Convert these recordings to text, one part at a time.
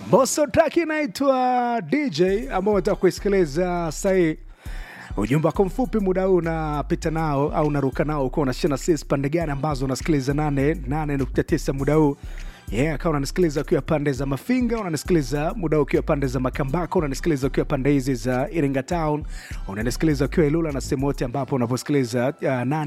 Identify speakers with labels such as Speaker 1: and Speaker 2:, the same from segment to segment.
Speaker 1: Mbosso track inaitwa DJ ambao unataka kuisikiliza sahii. Ujumbe wako mfupi muda huu unapita nao au unaruka nao uko unashina sis pande gani ambazo unasikiliza 88.9 muda huu yeah, kama unanisikiliza ukiwa pande za Mafinga, unanisikiliza muda huu ukiwa pande za Makambako, unanisikiliza ukiwa pande hizi za Iringa Town, unanisikiliza ukiwa Ilula na sehemu yote ambapo unaposikiliza uh,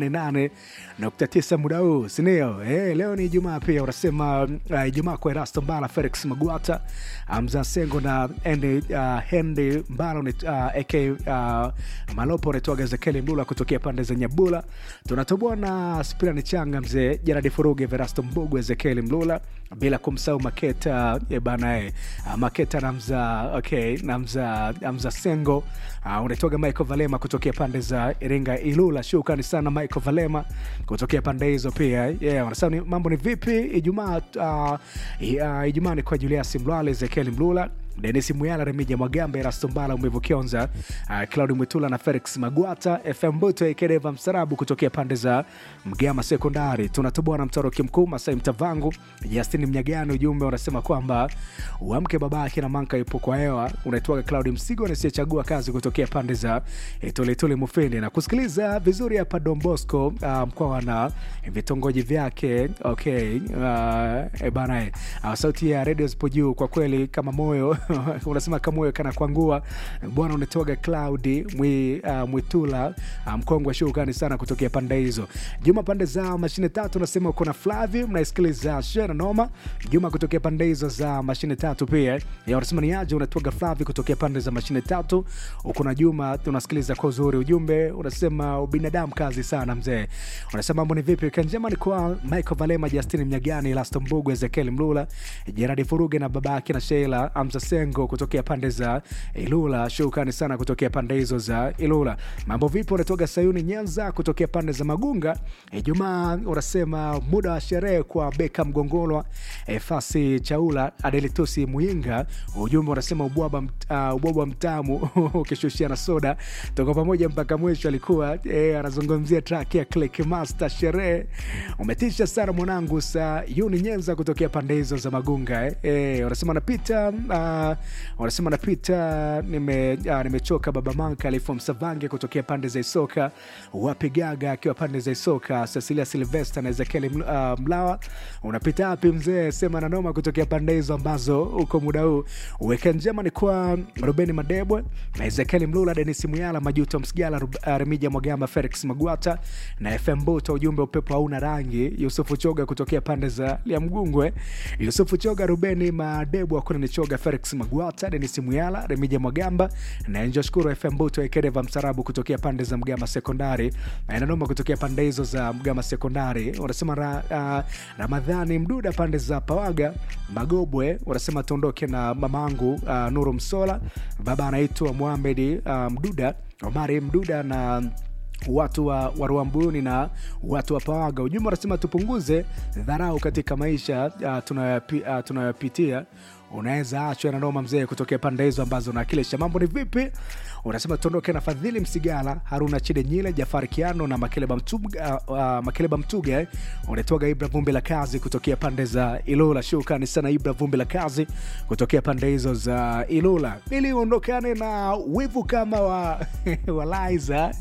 Speaker 1: 88.9 muda huu, si ndio? Eh, leo ni Ijumaa pia unasema uh, Ijumaa kwa Erasto Mbala, Felix Magwata, Hamza Sengo na Andy uh, Henry Mbala uh, AK uh, Malopo unaitwaga Ezekiel Mlula kutokea pande za Nyabula. Tunatoboa na Spirani Changa, mzee Jeradi Furuge, Verasto Mbugu, Ezekiel Mlula bila kumsahau Maketa e bana e. Uh, Maketa namza okay, namza namza Sengo uh, unaitwaga Michael Valema kutokea pande za Iringa Ilula. Shukrani sana Michael Valema kutokea pande hizo pia. Yeah, wanasema ni mambo ni vipi? Ijumaa uh, uh, Ijumaa ni kwa Julius Mlwale, Ezekiel Mlula Denis Muyala, Remija Mwagambe, Erasto Mbala, Umevu Kionza, uh, Claudi Mwitula na Felix Magwata, FM Buto Ekedeva Msarabu kutokea pande za Mgama Sekondari. Tunatoboa na mtoroki mkuu Masai Mtavangu, Justin Mnyagani. Ujumbe unasema kwamba uamke baba akina manka ipo kwa hewa. Unaitwaga Claudi Msigo nisiyechagua kazi kutokea pande za Toletole Mufindi na kusikiliza vizuri hapa Don Bosco, uh, mkoa na vitongoji vyake. Okay, uh, e bana, uh, sauti ya redio zipo juu kwa kweli kama moyo unasema kamoyo kana kwangua bwana, unatoga Claudi mwi, uh, Mwitula uh, mkongwe shukrani sana kutokea pande hizo. Juma pande za mashine tatu unasema uko na Flavi, mnaisikiliza Shera Noma. Juma kutokea pande hizo za mashine tatu pia ya unasema ni aje, unatoga Flavi kutokea pande za mashine tatu. Uko na Juma unasikiliza kwa uzuri. Ujumbe unasema ubinadamu kazi sana mzee. Unasema mambo ni vipi? Kanjema ni kwa Michael Valema, Justin Mnyagani, Lasto Mbugu, Ezekiel Mlula, Gerard Furuge na babake na Sheila Amza Sengo kutokea pande za Ilula. Shukrani sana kutokea pande hizo za Ilula. Mambo vipi? Unatoka Sayuni Nyanza kutokea pande za Magunga. Ijumaa unasema muda wa sherehe kwa Beka Mgongolwa, e, Fasi Chaula, Adelitusi Muinga. Ujumbe unasema ubwabwa uh, ubwabwa mtamu ukishushia na soda. Toka pamoja mpaka mwisho. Alikuwa e, anazungumzia track ya Click Master sherehe. Umetisha sana mwanangu. Sayuni Nyanza kutokea pande hizo za Magunga eh. E, unasema napita uh, wanasema napita nime, uh, nimechoka baba manka alifo msavange kutokea pande za Isoka, wapigaga akiwa pande za Isoka, Cecilia Silvester na Ezekiel uh, Mlawa. Unapita wapi mzee? Sema na noma kutokea pande hizo ambazo uko muda huu. Weka njema ni kwa Rubeni Madebwe na Ezekiel Mlula, Denis Muyala, Majuto Msigala, uh, Remija Mwagamba, Felix Magwata na FM Buto. Ujumbe upepo hauna rangi. Yusufu Choga kutokea pande za Liamgungwe, Yusufu Choga, Rubeni Madebwe, akuna ni Choga, Felix Magwata, Denis Muyala, Remija Mwagamba na Enjo Shukuru FM Buto Ekedeva Msarabu kutokea pande za Mgama Sekondari na inanoma kutokea pande hizo za Mgama Sekondari. Wanasema ra, uh, Ramadhani Mduda pande za Pawaga Magobwe, wanasema tuondoke na mamangu uh, Nuru Msola, baba anaitwa Muhamedi uh, Mduda, Omari Mduda na watu wa Waruambuni na watu wa Pawaga. Ujumbe wanasema tupunguze dharau katika maisha uh, tunayopitia uh, unaweza achwa na noma mzee kutokea pande hizo ambazo unawakilisha. Mambo ni vipi? Unasema tuondoke na Fadhili Msigala, Haruna Chide Nyile, Jafari Kiano na Makeleba Mtuga, uh, uh, Makeleba Mtuga eh. Unatoga Ibra Vumbi la Kazi kutokea pande za Ilula. Shukrani sana Ibra Vumbi la Kazi kutokea pande hizo za Ilula, ili uondokane na wivu kama wa, wa Liza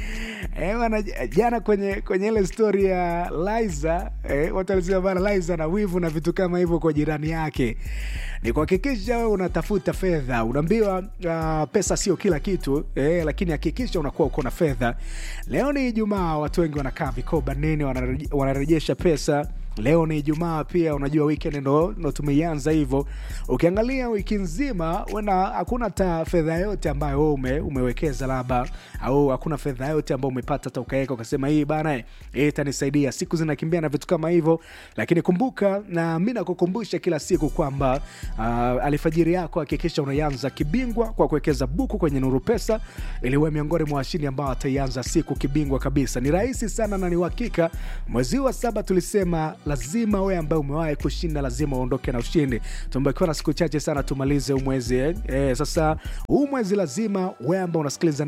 Speaker 1: Eh, wana, jana kwenye kwenye ile stori ya Liza eh, watu walisema bana Liza na wivu na vitu kama hivyo kwa jirani yake. Ni kuhakikisha wewe unatafuta fedha. Unaambiwa uh, pesa sio kila kitu eh, lakini hakikisha unakuwa uko na fedha. Leo ni Ijumaa, watu wengi wanakaa vikoba nini, wanarejesha pesa Leo ni Ijumaa pia, unajua weekend ndo, ndo tumeianza hivyo. Ukiangalia wiki nzima wena hakuna hata fedha yote ambayo wewe ume, umewekeza labda, au hakuna fedha yote ambayo umepata hata ukaweka ukasema hii bana hii itanisaidia. Siku zinakimbia na vitu kama hivyo, lakini kumbuka, na mimi nakukumbusha kila siku kwamba uh, alfajiri yako hakikisha unaianza kibingwa kwa kuwekeza buku kwenye Nuru Pesa ili uwe miongoni mwa washindi ambao wataianza siku kibingwa kabisa. Ni rahisi sana na ni uhakika. Mwezi wa saba tulisema lazima wewe ambaye umewahi kushinda lazima uondoke na ushindi tumebakiwa na siku chache sana tumalize huu mwezi eh. Eh, sasa huu mwezi lazima wewe ambao unasikiliza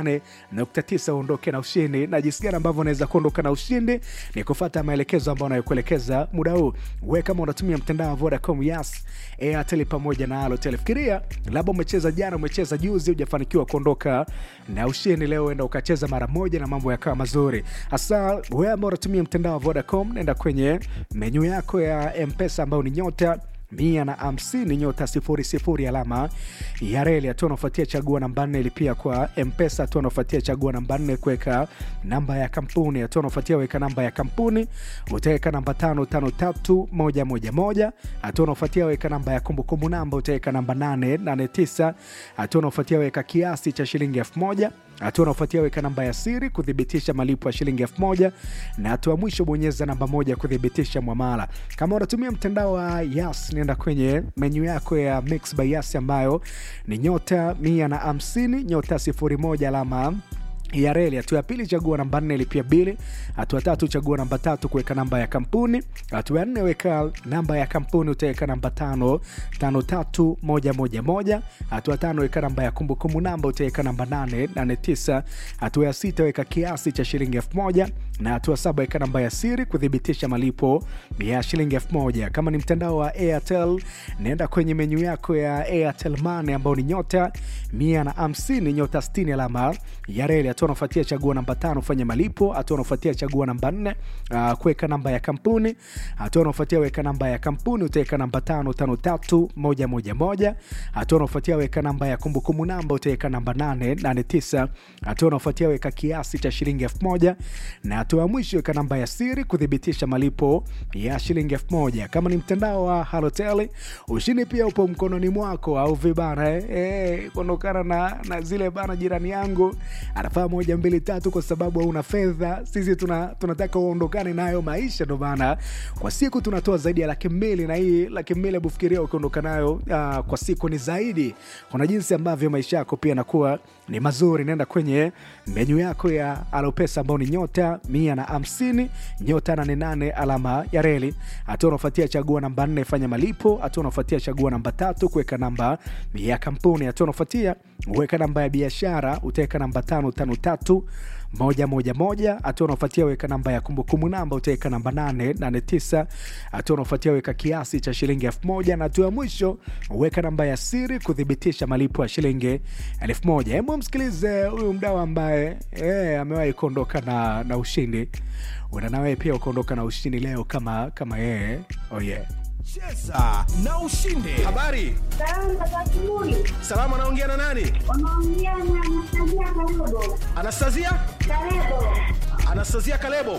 Speaker 1: 88.9 uondoke na ushindi na jinsi gani ambavyo unaweza kuondoka na ushindi ni kufuata maelekezo ambayo anayokuelekeza muda huu we kama unatumia mtandao wa vodacom yas airtel pamoja na alotel fikiria labda umecheza jana umecheza juzi hujafanikiwa kuondoka na ushindi leo enda ukacheza mara moja na mambo yakawa mazuri hasa wewe ambao unatumia mtandao wa vodacom naenda kwenye menyu yako ya mpesa ambayo ni nyota mia na hamsini nyota sifuri sifuri alama ya reli hatua unaofuatia chagua namba nne ilipia kwa mpesa hatua unaofuatia chagua namba nne kuweka namba ya kampuni hatua unaofuatia weka namba ya kampuni utaweka namba tano tano tatu moja moja moja hatua unaofuatia weka namba ya kumbukumbu namba utaweka namba nane nane tisa hatua unaofuatia weka kiasi cha shilingi elfu moja hatua unaofuatia weka namba ya siri kuthibitisha malipo ya shilingi elfu moja na hatua mwisho bonyeza namba moja kuthibitisha mwamala kama unatumia mtandao wa yas nenda kwenye menyu yako ya mix by yas ambayo ni nyota mia na hamsini nyota sifuri moja alama ya reli. Hatua ya pili chagua namba nne lipia bili. Hatua tatu chagua namba tatu kuweka namba ya kampuni. Hatua ya nne weka namba ya kampuni, utaweka namba tano tano tatu moja moja moja. Hatua tano weka namba ya kumbukumbu namba, utaweka namba nane nane tisa. Hatua ya sita weka kiasi cha shilingi elfu moja na hatua saba weka namba ya siri kuthibitisha malipo ya shilingi elfu moja. Kama ni mtandao wa Airtel, naenda kwenye menyu yako ya Airtel Money ambao ni nyota mia na hamsini nyota sitini alama ya reli. Hatua unafuatia chagua namba tano fanya malipo. Hatua unafuatia chagua namba nne uh, kuweka namba ya kampuni. Hatua unafuatia weka namba ya kampuni, utaweka namba tano tano tatu moja moja moja. Hatua unafuatia weka namba ya kumbukumbu namba, utaweka namba nane nane tisa. Hatua unafuatia weka kiasi cha shilingi elfu moja na hatua ya mwisho weka namba ya siri kuthibitisha malipo ya shilingi elfu moja. Kama ni mtandao wa Halotel, ushindi pia upo mkononi mwako, au vibana eh, eh, kuondokana na, na zile bana, jirani yangu anafaa moja mbili tatu, kwa sababu hauna fedha. Sisi tuna, tunataka uondokane nayo maisha, ndo maana kwa siku tunatoa zaidi ya laki mbili, na hii laki mbili hebu fikiria ukiondoka nayo uh, kwa siku ni zaidi. Kuna jinsi ambavyo maisha yako pia yanakuwa ni mazuri. Nenda kwenye menyu yako ya Alopesa ambao ni nyota mia na hamsini nyota nane nane alama ya reli. Hatua unaofuatia chagua namba nne fanya malipo. Hatua unaofuatia chagua namba tatu kuweka namba ya kampuni. Hatua unaofuatia weka namba ya biashara, utaweka namba tano tano tatu moja moja moja. Hatua unaofuatia weka namba ya kumbukumbu namba, utaweka namba nane nane tisa. Hatua unaofuatia weka kiasi cha shilingi elfu moja na hatua ya mwisho weka namba ya siri kuthibitisha malipo ya shilingi elfu moja. Hebu msikilize huyu mdau ambaye eh, amewahi kuondoka na, na ushindi. Uenda nawe pia ukaondoka na ushindi leo kama kama yeye. Oh yeah.
Speaker 2: Cheza na ushinde. Habari,
Speaker 3: Salama za asubuhi.
Speaker 2: salama. Anaongea na nani?
Speaker 3: Unaongea na Anastasia Kalebo.
Speaker 2: Anastasia,
Speaker 3: Kalebo.
Speaker 2: Anastasia Kalebo.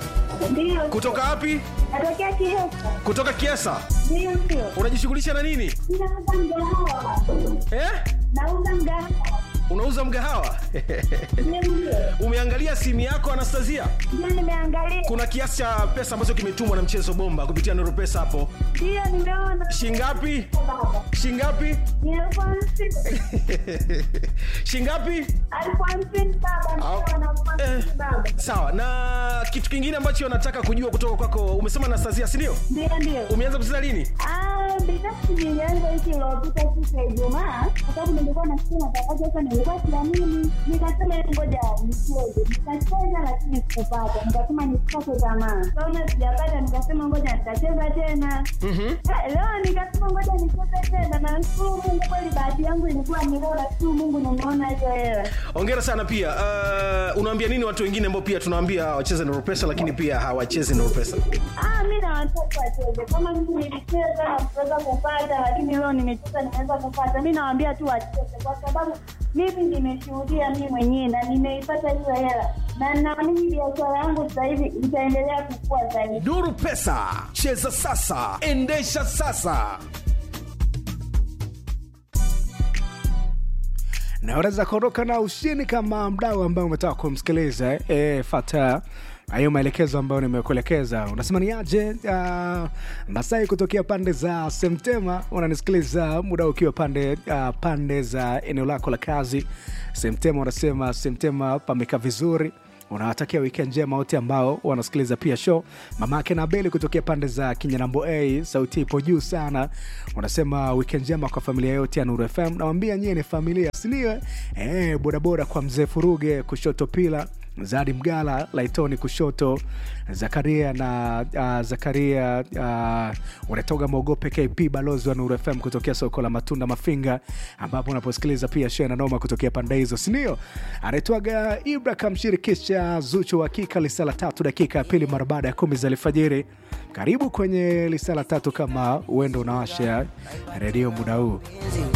Speaker 3: Ndio.
Speaker 2: Kutoka wapi?
Speaker 3: Natokea Kiesa.
Speaker 2: Kutoka Kiesa.
Speaker 3: Ndio ndio.
Speaker 2: Unajishughulisha na nini
Speaker 3: Ninauza mgahawa.
Speaker 2: eh?
Speaker 3: Nauza mgahawa.
Speaker 2: Unauza mgahawa?
Speaker 3: Ndio ndio.
Speaker 2: Umeangalia simu yako Anastasia?
Speaker 3: Ndio nimeangalia.
Speaker 2: Kuna kiasi cha pesa ambacho kimetumwa na mchezo bomba kupitia Nuru Pesa hapo.
Speaker 3: Ndio nimeona.
Speaker 2: Shingapi?
Speaker 3: Baba.
Speaker 2: Shingapi?
Speaker 3: Ni elfu hamsini.
Speaker 2: Shingapi?
Speaker 3: Elfu hamsini baba.
Speaker 2: Au-
Speaker 3: Ndio na elfu hamsini
Speaker 2: Eh.
Speaker 3: baba.
Speaker 2: Sawa. Na kitu kingine ambacho nataka kujua kutoka kwako, umesema Anastasia, si ndio?
Speaker 3: Ndio ndio.
Speaker 2: Umeanza kucheza lini?
Speaker 3: Ah, binafsi nilianza wiki iliyopita siku ya Ijumaa kwa sababu nilikuwa nasikia matangazo sasa, nilikuwa siamini, nikasema "Hebu ngoja nicheze. Nikacheza lakini sikupata, nikasema nisikate tamaa. Kaona sijapata, nikasema ngoja nitacheza tena.
Speaker 2: Mhm.
Speaker 3: Eh, Leo nikasema ngoja nicheze tena, na nashukuru Mungu, kweli bahati yangu ilikuwa ni leo, nashukuru Mungu nimeona hiyo hela.
Speaker 2: Hongera sana pia. Uh, unawaambia nini watu wengine ambao pia tunawaambia wacheze Nuru Pesa lakini pia hawachezi Nuru Pesa?
Speaker 3: Ah, mi na watoto wacheze kama mimi nilicheza na kuweza kupata, lakini leo nimecheza nimeweza kupata. Mi nawaambia tu wacheze, kwa sababu mimi nimeshuhudia mi mwenyewe na nimeipata hiyo hela, na naamini biashara yangu sasa hivi itaendelea kukua zaidi.
Speaker 2: Nuru Pesa, cheza sasa, endesha sasa.
Speaker 1: na unaweza kuondoka na ushindi kama mdau ambaye umetaka kumsikiliza e, fata hayo maelekezo ambayo nimekuelekeza unasema ni aje uh, masai kutokea pande za semtema unanisikiliza muda ukiwa pande uh, pande za eneo lako la kazi semtema unasema semtema pameka vizuri unawatakia weekend njema wote ambao wanasikiliza pia show mamake na beli kutokea pande za kinyanambo a sauti ipo juu sana unasema weekend njema kwa familia yote ya nuru fm nawambia nyie ni familia sindio eh, bodaboda kwa mzee furuge kushoto pila zadi mgala laitoni kushoto zakaria na uh, zakaria uh, unatoga mogope kp balozi wa nuru fm kutokea soko la matunda mafinga ambapo unaposikiliza pia show na noma kutokea pande hizo sindio anaitwaga ibra kamshirikisha zuchu wa hakika lisala tatu dakika ya pili mara baada ya kumi za alfajiri karibu kwenye lisala tatu kama uendo unawasha redio muda huu